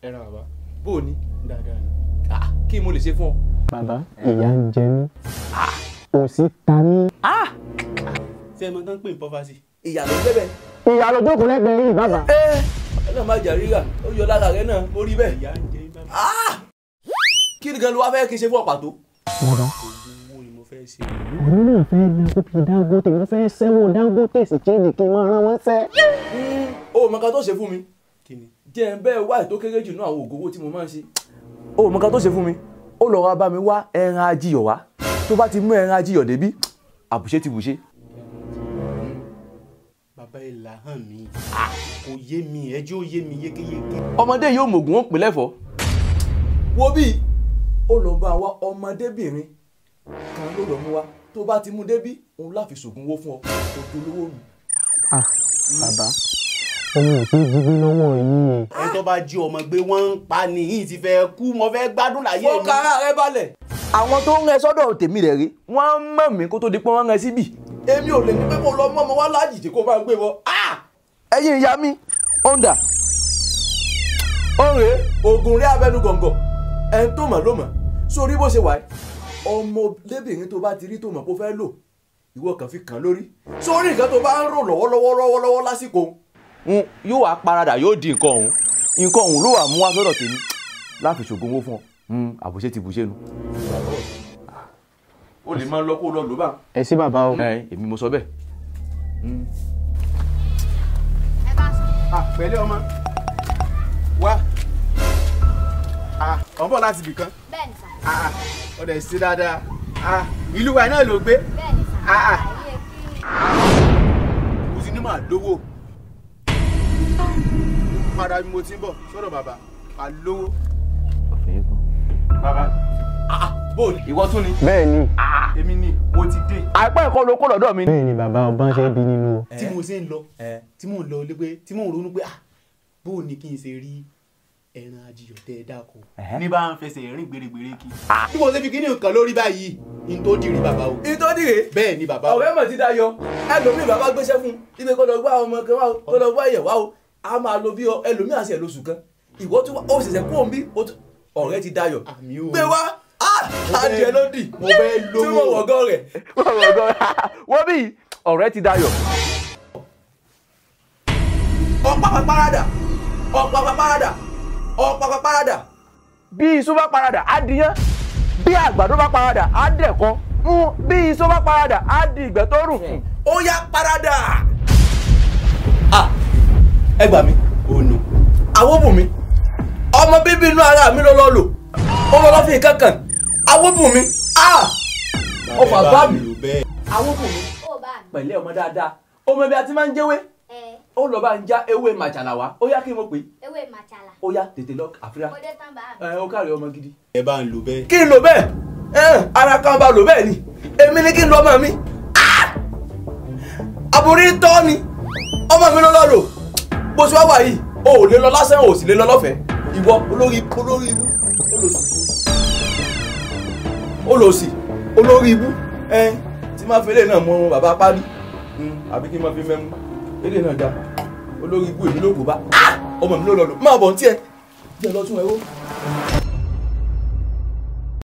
ẹ ra bàbá bó o ní dáadáa ni. Ah, kí mo lè ṣe fún ọ. bàbá ìyà ń jẹ mí òṣì ta mí. ṣé ẹ mọ tán pé ní pọ́fàsì. ìyá ló jẹ́ bẹ́ẹ̀. ìyá ló jókòó lẹ́gbẹ̀ẹ́ yìí bàbá. ẹ ọlọ́run má jà ríra ó yọ lára rẹ náà mo rí bẹ́ẹ̀. ìyá ń jẹ yín bàbá. kí ni gan ló wá fẹ́ kí n ṣe fún ọ pàtó. bàbá owó ni mo fẹ́ ṣe. òní náà fẹ́ na kópi Dangote mo fẹ́ sẹ́wọ̀n Dangote sì kéde kí n máa rán wọn sẹ́. o mọ kan tó ṣe fún mi kí ni. jẹ́ ń bẹ́ẹ̀ wá ètò kéré jù náà àwọn ògòwò tí mo máa ń ṣe. o mọ kan tó ṣe fún mi ó lọ wá bá mi wá ẹran ajiyọ̀ wá tó bá ti mú ẹran ajiyọ̀ débí àbùṣe ti bùṣe. bàbá ẹ là hàn mí. kò yé mi ẹjọ́ yé mi yékéyéké. ọmọdé yóò mọ̀gùn ó pè lẹ́fọ̀ọ́. wo bí ó lọ bá wa ọmọdébìnrin kan ló lọ mú wa tó bá ti mú débí òun láfi ṣògùn owó fún ọ kó dolówó mi. ah bàbá ọmọ ò sí jí gbé lọ́wọ́ yìí. ẹni tó bá jí ọmọ gbé wọ́n ń pa nìyí ti fẹ́ kú mo fẹ́ gbádùn láyé mi. fọ́ọ̀kà ara rẹ balẹ̀. àwọn tó ń rẹ sọ́dọ̀ tèmi rẹ̀ rí wọ́n mọ̀ mí kó tó di pé wọ́n rẹ síbì. èmi ò lè ní pé kó lọ mọ́ ọmọ wá lájìjì kó máa gbé wọ. ẹ̀yin ìyá mi ọ̀ndà ọ̀rẹ́ oògùn rí abẹ́nu gọ̀ǹgọ̀ ẹni tó mọ̀ ló mọ̀ sórí bó ṣe wà ẹ́ ọmọdébìnrin tó bá ti rí tó mọ̀ kó fẹ́ lò ìwọ kàn fi kàn lórí sórí nǹkan tó bá ń rò lọ́wọ́lọ́wọ́ lọ́wọ́lọ́wọ́ lásìkò òun yóò wá paradà yóò di nǹkan ọ̀hún nǹkan ọ̀hún ló wà mú wá sọ́dọ̀ tèmi láfi ṣògùn owó fún ọ àbùṣe ti bùṣe nu. o lè máa lọ kó lọ lò bá. ẹ sí bàbá o. ẹ èmi mo sọ bẹ́ẹ̀. Ah, pẹ̀lẹ́ ọmọ wá Ah, ọ̀ ń bọ̀ láti ibì kan bẹ́ẹ̀ni sà Ah, ó dẹ̀ sí dáadáa Ah, ìlú wa náà ló gbé bẹ́ẹ̀ni sà Ah, ah. ayé kí mo ti ní màá lówó padà bí mo ti ń bọ̀ sọ́dọ̀ bàbá màá lówó. bàbá bó ìwọ tún ni. bẹ́ẹ̀ ni èmi ni mo ti dé àìpẹ́ ẹ̀kọ́ ló kó lọ́dọ̀ mi. bẹ́ẹ̀ ni bàbá ọba ṣe bí nínú o. tí mo ṣe ń lọ tí mò ń lọ lé pé tí mò ń ronú pé ah bó o ní kí n ṣe rí ẹran ajiyọ̀ tẹ́ ẹ dáko ní bá ń fẹsẹ̀ rìn gbèrègbèrè kí. bí mo ṣe fi kíní nǹkan lórí báyìí n tó dìrì bàbá o ìtọ́dìrè bẹ́ẹ̀ ni bàbá o ọ̀rẹ́ mọ̀ ti dayọ̀ ẹlòmíì bàbá gbéṣẹ́ fún ibi kó lọ gbá ọmọ kan wá o kó lọ gbá ẹ̀yẹ̀ wá o a máa lo bí ọ ẹlòmíì àti ẹ̀ lóṣù kan ìwọ tí ó ṣẹ̀ṣẹ̀ kó òun bí ó tún- ọ̀rẹ́ ti dayọ̀ àmì o gbé wá fẹ́- adìẹ ló dì mo fẹ́ tí mo lówó wọ̀gọ́ rẹ̀ wọ́n bí ọ̀rẹ́ ti dayọ̀. ọ̀pápá parada ọ̀pápá parada ọ̀pápá parada bí iṣu bá parada á diyán bí àgbàdo bá parada á dẹ̀kọ́ Mm, bí iṣu bá parada á di ìgbẹ́ tó rùn ó yá parada. Ah, ẹ gbà mí ònù awóbùnmi ọmọ bíbí inú ara mi ló lọ lò ọmọ lọ fi kankan awóbùnmi ah ọfà bá mi lò bẹ́ẹ̀ awóbùnmi ó bá mi pẹ̀lẹ́ ọmọ dáadáa ọmọ ibi àti máa ń jẹ́wé ẹ ó lọ bá ń já ewé màjàlá wá ó yá kí n mọ̀ pé ewé màcàlà ó yá tètè lọ àfíà ó dé tán bá mi ẹ ó kárí ọmọ gidi. ẹ bá ń lò bẹ́ẹ̀ kí n lò bẹ́ẹ̀ ẹ ara kan bá lò bẹ́ẹ̀ ni èmi ni kí n lọ ọmọ mi Ah! àbúrí tọ́ ni ọmọ mi ló lọ lò bó ṣe wá wà yìí o ò lè lọ lásán o ò sì lè lọ lọ́fẹ̀ẹ́ ìwọ olórí olórí ibú olòsì olórí ibú ẹ tí máa fi eléyìí náà mọ ọmọ bàbá parí àbí kí n máa fi mẹ́mú eléyìí náà dá olórí ibú èmi ló kó bá ọmọ mi ló lọ lò máa bọ̀ ní tiẹ̀ jẹ́ lọ tún ẹ wó.